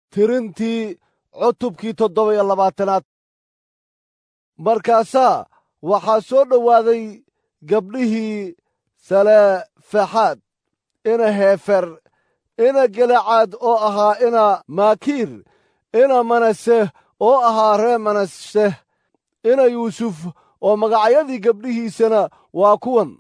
tirintii cutubkii toddoba iyo labaatanaad markaasaa waxaa soo dhowaaday gabdhihii salefexaad ina heefer ina gelecaad oo ahaa ina maakiir ina manase oo ahaa ree manase ina yuusuf oo magacyadii gabdhihiisana waa kuwan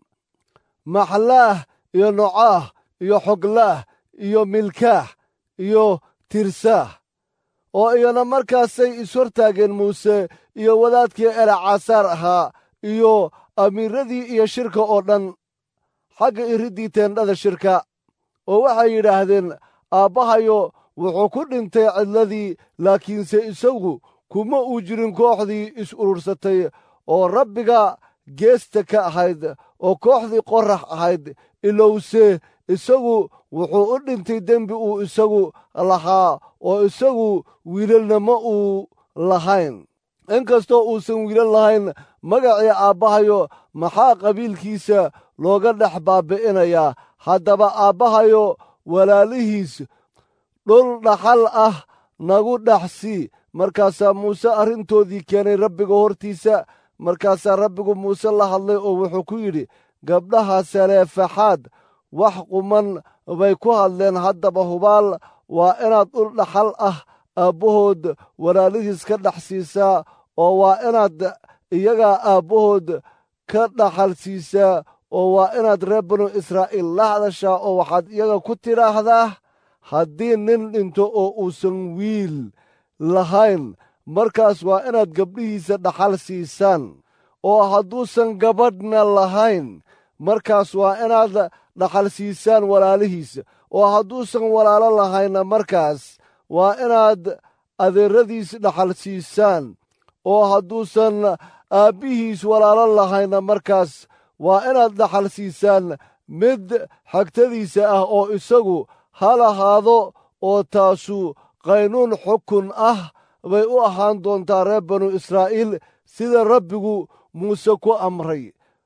maxlaah iyo nocaah iyo xoglaah iyo milkaah iyo tirsaah oo iyana markaasay ishortaageen muuse iyo wadaadkii elecasaar ahaa iyo amiiradii iyo shirka oo dhan xagga iriddii teendhada shirka oo waxay yidhaahdeen aabbahayo wuxuu ku dhintay cidladii laakiinse isagu kuma uu jirin kooxdii is urursatay oo rabbiga geesta ka ahayd oo kooxdii qorax ahayd ilowse isagu wuxuu u dhintay dembi uu isagu lahaa oo isagu wiilalna ma uu lahayn inkastoo uusan wiilal lahayn magacii aabbahayo maxaa qabiilkiisa looga dhex baabi'inayaa haddaba aabbahayo walaalihiis dhul dhaxal ah nagu dhex sii markaasaa muuse arrintoodii keenay rabbiga hortiisa markaasaa rabbigu muuse la hadlay oo wuxuu ku yidhi gabdhaha saleefaxaad wax quman bay ku hadleen haddaba hubaal waa inaad dhul dhaxal ah aabbahood walaalihiis ka dhex siisaa oo waa inaad iyagaa aabbahood ka dhaxal siisaa oo waa inaad reer banu israa'iil la hadashaa oo waxaad iyaga ku tidhaahdaa haddii nin dhinto oo uusan wiil lahayn markaas waa inaad gabdhihiisa dhaxal siisaan oo hadduusan gabadhna lahayn markaas waa inaad dhaxal siisaan walaalihiisa oo hadduusan walaalo lahaynna markaas waa inaad adeeradiis dhaxal siisaan oo hadduusan aabbihiis walaalo lahaynna markaas waa inaad dhaxal siisaan mid xagtadiisa ah oo isagu ha lahaado oo taasu qaynuun xukun ah bay u ahaan doontaa reer banu israa'iil sida rabbigu muuse ku amray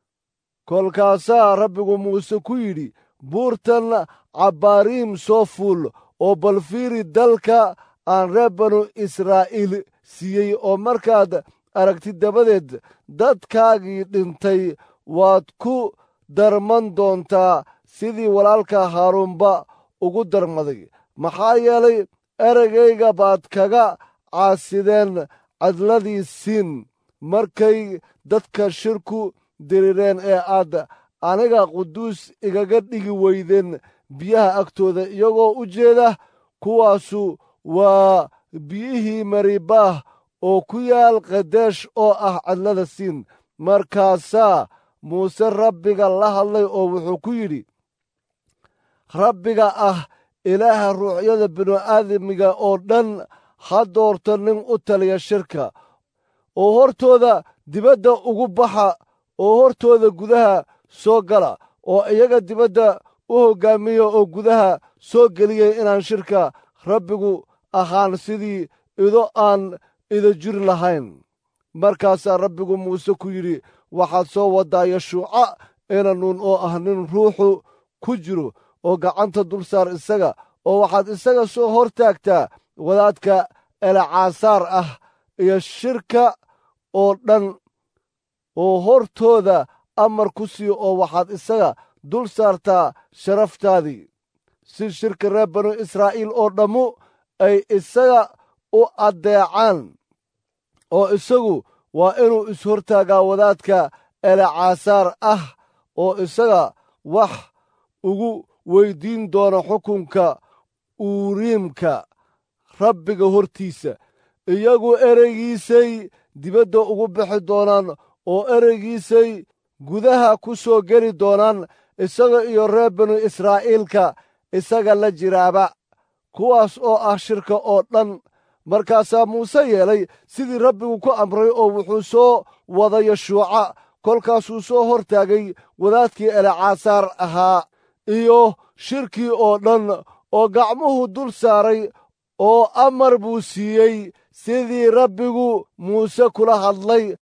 kolkaasaa rabbigu muuse ku yidhi buurtan cabbaariim soo fuul oo balfiiri dalka aan reer banu israa'iil siiyey oo markaad aragtid dabadeed dadkaagii dhintay waad ku darman doontaa sidii walaalka haaruunba ugu darmaday maxaa yeelay ereygayga baad kaga caasideen cadladii siin markay dadka shirku dirireen ee aad aniga quduus igaga dhigi weydeen biyaha agtooda iyagoo u jeeda kuwaasu waa biyihii maribaah oo ku yaal kadeesh oo ah cadlada siin markaasaa muuse rabbiga la hadlay oo wuxuu ku yidhi rabbiga ah ilaaha ruuxyada binu-aadamiga oo dhan ha doorto nin u taliya shirka oo hortooda dibadda ugu baxa oo hortooda gudaha soo gala oo iyaga dibadda u hoggaamiya oo gudaha soo geliyay inaan shirka rabbigu ahaan sidii ido aan ida jir lahayn markaasaa rabbigu muuse ku yidhi waxaad soo waddaa yashuuca inanuun oo ah nin ruuxu ku jiro oo gacanta dul saar isaga oo waxaad isaga soo hor taagtaa wadaadka elacaasaar ah iyo shirka oo dhan oo hortooda amar ku sii oo waxaad isaga dul saartaa sharaftaadii si shirka reer banu israa'iil oo dhammu ay isaga u addeecaan oo isagu waa inuu ishortaagaa wadaadka elacaasaar ah oo isaga wax ugu weyddiin doono xukunka uuriimka rabbiga hortiisa iyagu ereygiisay dibadda ugu bixi doonaan oo ereygiisay gudaha ku soo geli doonaan isaga iyo reer banu israa'iilka isaga la jiraaba kuwaas oo ah shirka oo dhan markaasaa muuse yeelay sidii rabbigu ku amray oo wuxuu soo wada yashuuca kolkaasuu soo hor taagay wadaadkii elacaasaar ahaa iyo shirkii oo dhan oo gacmuhu dul saaray oo amar buu siiyey sidii rabbigu muuse kula hadlay